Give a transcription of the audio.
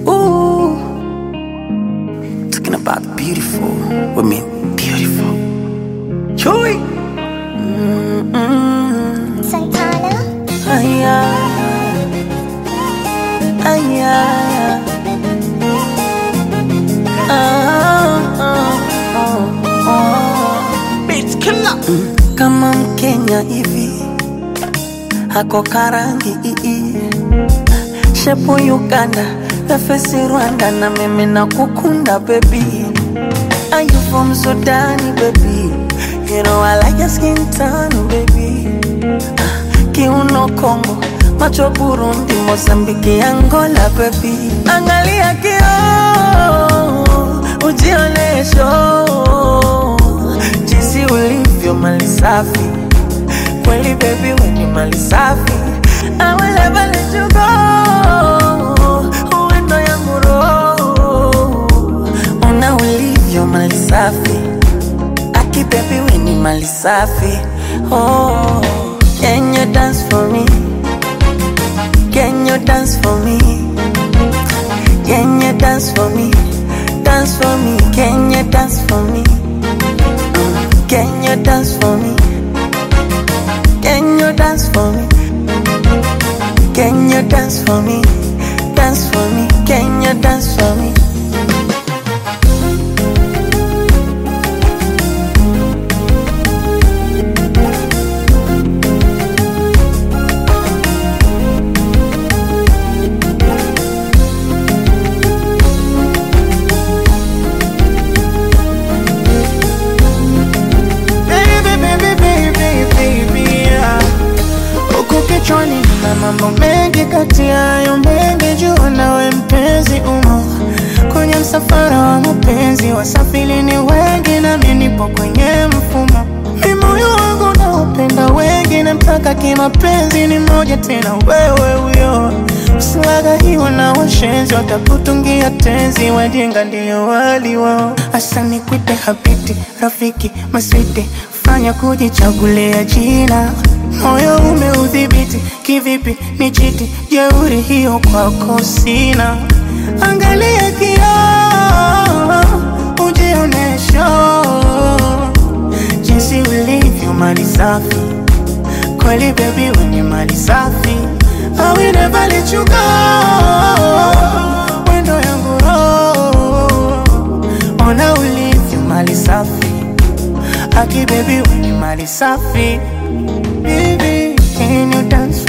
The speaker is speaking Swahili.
Ooh, talking about the beautiful women, beautiful. Joy. Santana, Aya, aya, ah, ah, ah, ah. Beats killer. Kama Mkenya hivi hako karangi ii shepu Uganda nafesi Rwanda na mimi na kukunda baby Are you from Sudan baby You know I like your skin tone baby kiuno Kongo, macho Burundi, Mozambiki, Angola baby. Angalia kio ujionesho jinsi ulivyo mali safi kweli baby, we ni mali safi I will never let you go, uwendo yangu roho una ulivyo mali safi Aki baby we ni mali safi Oh Can you dance for me? Can you dance for me? Can you dance for me? Dance for me Can you dance for me? Mm. Can you dance for me? Can you dance for me? Can you dance for me? Dance for me Can you dance for me? Baby, baby, baby, baby, yeah. Huku kichwani na mambo mengi, kati ya hayo mengi jua nawe mpenzi umo kwenye msafara wa mapenzi, wasafiri ni wengi nami nipo kwenye mfumo. Mi moyo wangu naupenda wengi, namtaka kimapenzi ni moja tena, wewe huyo usiwagahiwa na washenzi, watakutungia tenzi, wajinga ndio wali wao. Asa nikwite habiti, rafiki, maswiti, fanya kujichagulia jina moyo umeudhibiti kivipi? Ni chiti jeuri hiyo kwako sina. Angalia kioo, ujionesho jinsi ulivyo mali safi kweli, baby we ni mali safi. I will never let you go, wendo yangu roho, ona ulivyo mali safi Aki baby we ni mali safi Baby, can you dance